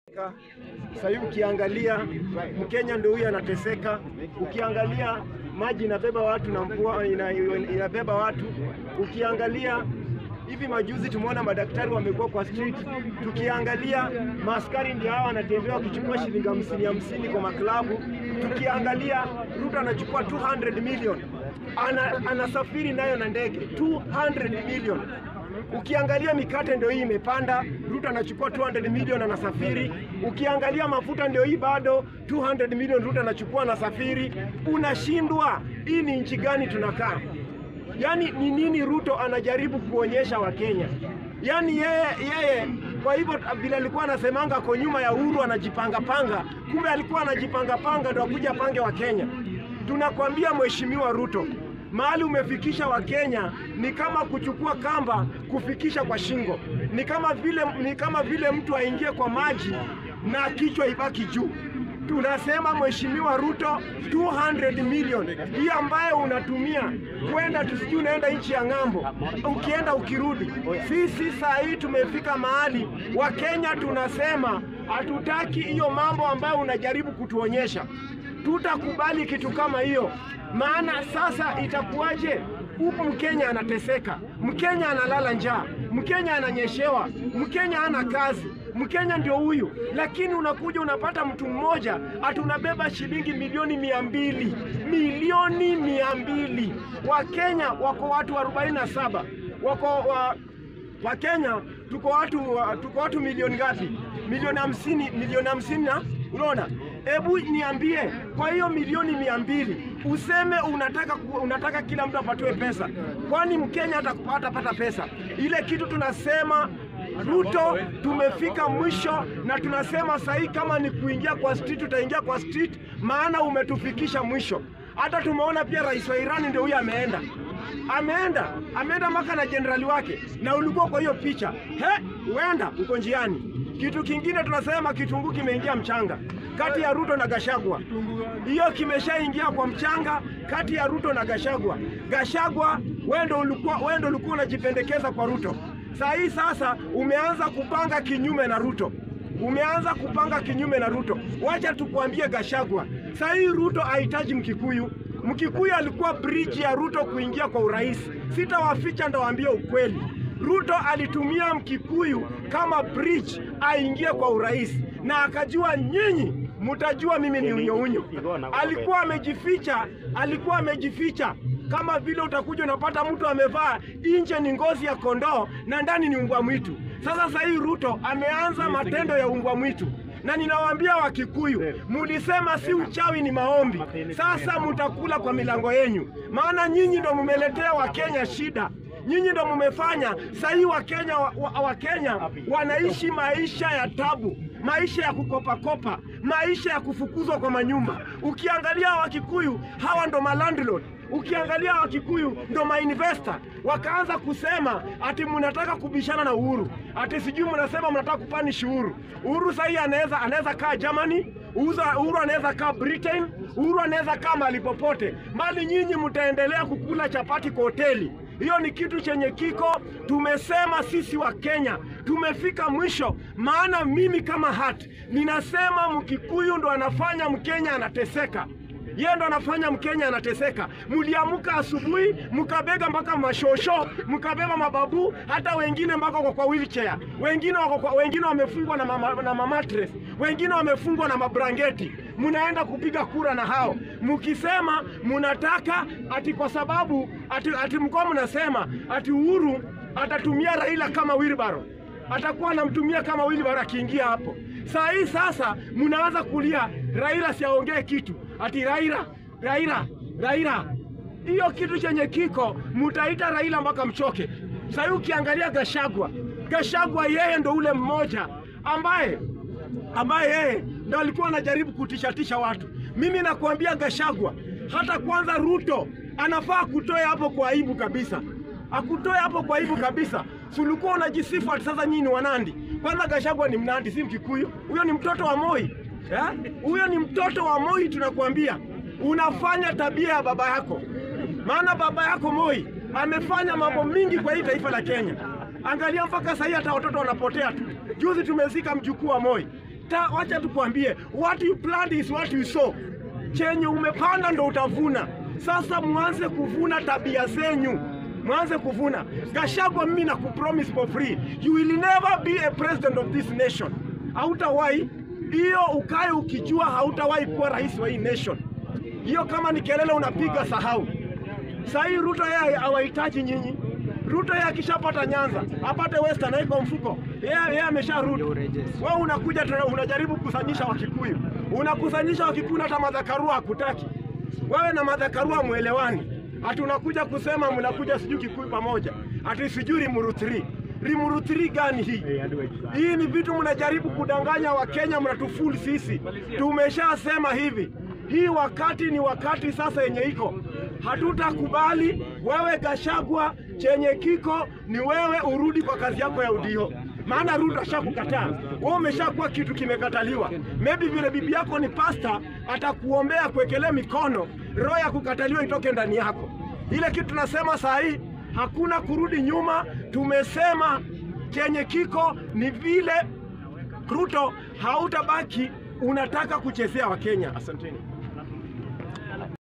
Sasa hivi ukiangalia Mkenya ndio huyu anateseka. Ukiangalia maji inabeba watu na mvua ina, inabeba watu. Ukiangalia hivi majuzi tumeona madaktari wamekuwa kwa street. Tukiangalia maaskari ndio hawa wanatembea wakichukua shilingi hamsini hamsini kwa maklabu. Tukiangalia Ruto anachukua 200 million ana, anasafiri nayo na ndege 200 million Ukiangalia mikate ndio hii imepanda, Ruto anachukua 200 million anasafiri. Ukiangalia mafuta ndio hii bado 200 million Ruto anachukua anasafiri. Unashindwa, hii ni nchi gani tunakaa? Yaani ni nini Ruto anajaribu kuonyesha Wakenya? Yaani yeye yeye, kwa hivyo vile alikuwa anasemanga ako nyuma ya Uhuru anajipanga panga, kumbe alikuwa anajipanga panga ndio akuja pange wa Kenya. Tunakwambia Mheshimiwa Ruto, mahali umefikisha Wakenya ni kama kuchukua kamba kufikisha kwa shingo, ni kama vile, ni kama vile mtu aingie kwa maji na kichwa ibaki juu. Tunasema Mheshimiwa Ruto, 200 million hii ambayo unatumia kwenda tusijui unaenda nchi ya ng'ambo, ukienda ukirudi. Sisi saa hii tumefika mahali Wakenya tunasema hatutaki hiyo mambo ambayo unajaribu kutuonyesha. Tutakubali kitu kama hiyo, maana sasa itakuwaje? Huku Mkenya anateseka, Mkenya analala njaa, Mkenya ananyeshewa, Mkenya hana kazi, Mkenya ndio huyu, lakini unakuja unapata mtu mmoja atunabeba shilingi milioni mia mbili milioni mia mbili Wakenya wako watu 47 wako wa, Wakenya tuko watu wa- tuko watu milioni ngapi? Milioni hamsini, milioni hamsini na unaona, hebu niambie, kwa hiyo milioni mia mbili useme unataka ku- unataka kila mtu apatiwe pesa, kwani Mkenya hata hatapata pesa? Ile kitu tunasema Ruto, tumefika mwisho, na tunasema sahii kama ni kuingia kwa street, tutaingia kwa street, maana umetufikisha mwisho. Hata tumeona pia rais wa Irani ndio huyo ameenda ameenda ameenda mpaka na jenerali wake, na ulikuwa kwa hiyo picha. He, huenda uko njiani. Kitu kingine tunasema kitunguu kimeingia mchanga kati ya Ruto na Gashagwa. Hiyo kimeshaingia kwa mchanga kati ya Ruto na Gashagwa. Gashagwa, wewe ndio ulikuwa wewe ndio ulikuwa unajipendekeza kwa Ruto. Saa hii sasa umeanza kupanga kinyume na Ruto umeanza kupanga kinyume na Ruto. Wacha tukwambie Gashagwa, saa hii Ruto hahitaji Mkikuyu. Mkikuyu alikuwa bridge ya Ruto kuingia kwa urais. Sitawaficha, ndawaambia ukweli. Ruto alitumia Mkikuyu kama bridge aingie kwa urais, na akajua nyinyi mtajua mimi ni unyo unyo. Alikuwa amejificha, alikuwa amejificha kama vile utakuja unapata mtu amevaa nje ni ngozi ya kondoo na ndani ni umbwa mwitu. Sasa sasa hii Ruto ameanza matendo ya umbwa mwitu, na ninawaambia Wakikuyu, mulisema si uchawi ni maombi. Sasa mutakula kwa milango yenyu, maana nyinyi ndo mumeletea Wakenya shida. Nyinyi ndo mumefanya sahii Wakenya wa, wa, Wakenya wanaishi maisha ya tabu, maisha ya kukopakopa, maisha ya kufukuzwa kwa manyumba. Ukiangalia Wakikuyu hawa ndo malandlord Ukiangalia Wakikuyu ndo mainvesta wakaanza kusema ati mnataka kubishana na Uhuru, ati sijui mnasema mnataka kupanish Uhuru. Uhuru sahii anaweza anaweza kaa Germany, Uza- Uhuru anaweza kaa Britain, Uhuru anaweza kaa mahali popote, mali nyinyi mtaendelea kukula chapati kwa hoteli. Hiyo ni kitu chenye kiko. Tumesema sisi wa Kenya tumefika mwisho, maana mimi kama hat ninasema Mkikuyu ndo anafanya Mkenya anateseka yeye ndo anafanya Mkenya anateseka. Mliamka asubuhi mkabega mpaka mashosho, mkabeba mababu, hata wengine mpaka wako kwa wheelchair, wengine wako kwa, wengine wamefungwa na, mama, na mamatres, wengine wamefungwa na mabrangeti. Mnaenda kupiga kura na hao mkisema mnataka ati kwa sababu ati, ati mkoa mnasema ati Uhuru atatumia Raila kama wheelbarrow atakuwa anamtumia kama Wilbur akiingia hapo. Saa hii sasa mnaanza kulia Raila siaongee kitu, ati Raila Raila Raila. Hiyo kitu chenye kiko mutaita Raila mpaka mchoke. Saa hii ukiangalia Gashagwa, Gashagwa yeye ndo ule mmoja ambaye ambaye yeye ndo alikuwa anajaribu kutishatisha watu. Mimi nakuambia Gashagwa, hata kwanza Ruto anafaa kutoa hapo kwa aibu kabisa akutoe hapo kwa aibu kabisa. Sulikuwa unajisifu ati sasa nyinyi ni Wanandi. Kwanza Gashagwa ni Mnandi, si Mkikuyu. Huyo ni mtoto wa Moi eh? Huyo ni mtoto wa Moi, tunakuambia unafanya tabia ya baba yako, maana baba yako Moi amefanya mambo mingi kwa hii taifa la Kenya. Angalia mpaka sahii hata watoto wanapotea tu. Juzi tumezika mjukuu wa Moi, hata wacha tukwambie, what you plant is what you sow. Chenye umepanda ndo utavuna. Sasa mwanze kuvuna tabia zenyu, mwanze kuvuna. Gachagua, mimi na kupromise for free, you will never be a president of this nation. Hautawahi hiyo, ukae ukijua hautawahi kuwa rais wa hii nation. Hiyo kama ni kelele unapiga, sahau. Saa hii Ruto yeye hawahitaji nyinyi. Ruto yeye akishapata Nyanza apate Western haiko mfuko, yeye yeye amesharudi. Wewe unakuja tena unajaribu kukusanyisha Wakikuyu, unakusanyisha Wakikuyu na hata Madhakarua hakutaki wewe na Madhakarua mwelewani, ati unakuja kusema mnakuja sijui Kikuyu pamoja, ati sijui Limuru 3 Limuru 3 gani hii? Hii ni vitu mnajaribu kudanganya Wakenya, mnatufuli sisi. Tumeshasema hivi, hii wakati ni wakati sasa yenye iko, hatutakubali wewe Gachagua, chenye kiko ni wewe urudi kwa kazi yako ya udio, maana Ruto ashakukataa wewe, umeshakuwa kitu kimekataliwa. Maybe vile bibi yako ni pasta, atakuombea kuwekelea mikono, roho ya kukataliwa itoke ndani yako. Ile kitu tunasema saa hii, hakuna kurudi nyuma. Tumesema chenye kiko ni vile Ruto hautabaki unataka kuchezea Wakenya. Asanteni.